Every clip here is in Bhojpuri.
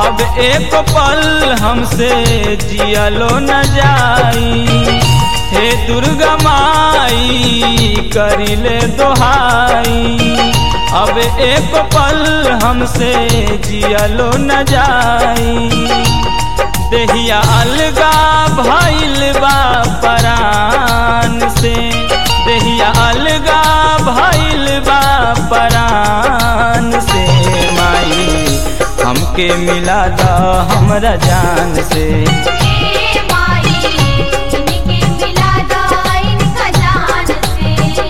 अब एक पल हमसे जियलो न जाई हे दुर्गा माई करिले दोहाई अब एक पल हमसे जियलो न जाई देहिया अलगा भइल बा परान से देहिया अलगा भइल बा परान से माई हमके मिला दा हमरा जान से ए माई इनके मिला दो इनका जान से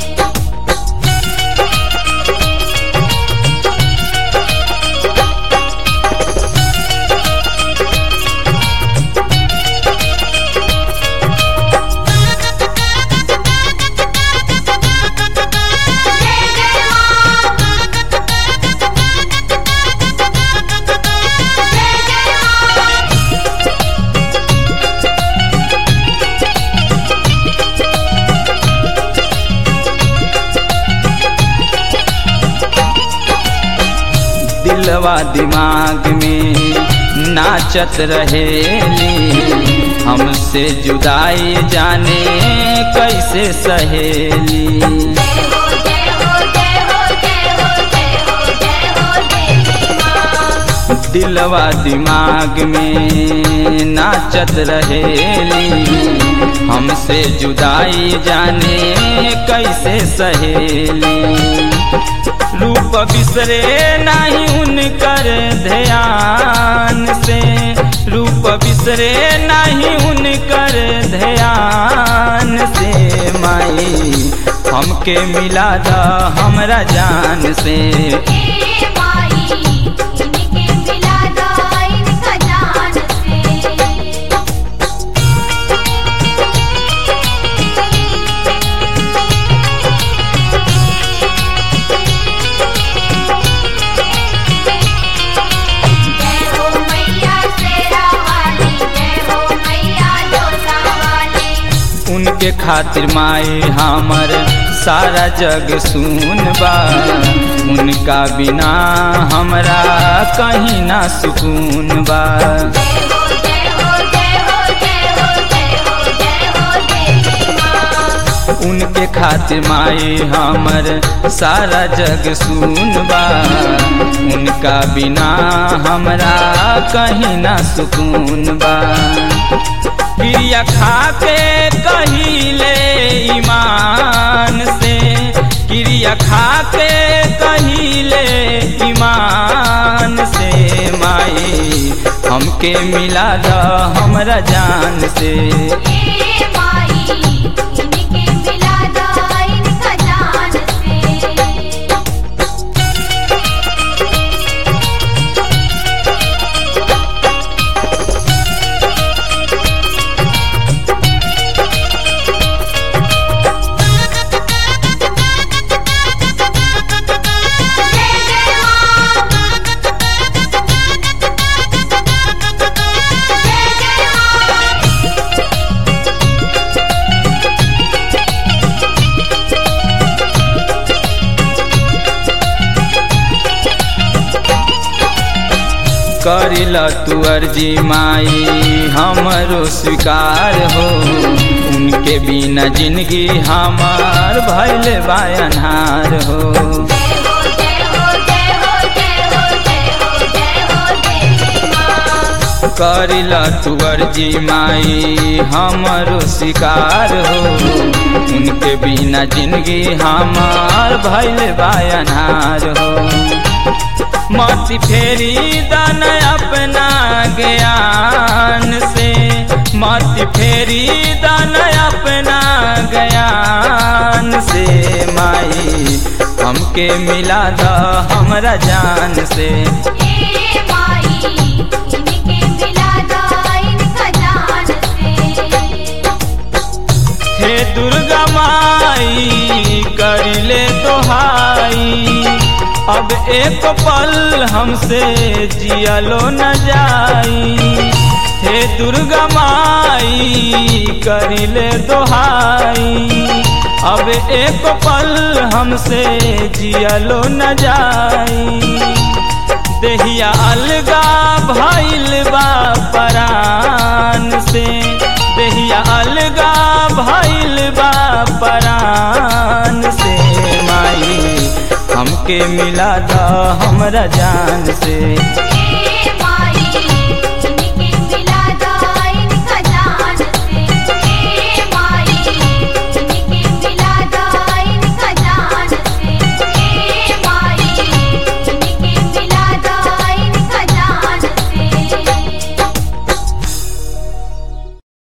जय जय मां जय जय मां दिलवा दिमाग में नाचत रहेली हमसे जुदाई जाने कैसे सहेली जय हो जय हो जय हो जय हो जय हो जय हो देवी मां दिलवा दिमाग में नाचत रहेली हमसे जुदाई जाने कैसे सहेली रूप बिसरे नहीं उनकर ध्यान से रूप बिसरे नहीं उनकर ध्यान से माई हमके मिला दा हमरा जान से ए माई इनके मिला दो इनका जान से जय हो मैया शेरा वाली जय हो मैया जोसा वाली उनके खातिर माई हमर सारा जग सुन बा उनका बिना हमरा कहीं ना सुकून बा जय हो जय हो जय हो जय हो जय हो जय हो देवी मां उनके खातिर माई हमर सारा जग सुन बा उनका बिना हमरा कहीं ना सुकून बा क्रिया खा के कहिले ईमान से क्रिया खा के कहिले ईमान से माई हमके मिला दा हमरा जान से ए माई इनके मिला दो इनका जान से जय जय मां जय जय मां करिल तू अर्जी माई हमरो स्वीकार हो उनके बिना जिंदगी हमार भैल बायनहार हो जय हो जय हो जय हो जय हो जय हो जय हो देवी मां करिल तू अर्जी माई हमरो स्वीकार हो उनके बिना जिंदगी हमार भैल बायनहार हो मति फेरी दान अपना ज्ञान से मति फेरी दान अपना ज्ञान से माई हमके मिला दा हमरा जान से ए माई इनके मिला दो इनका जान से हे दुर्गा माई करिले दोहाई अब एक पल हमसे जियलो न जाई हे दुर्गा माई करिले दोहाई अब एक पल हमसे जियलो न जाई देहिया अलगा भइल बा परान से देहिया अलगा भइल बा परान से माई हमके मिला द हमरा जान से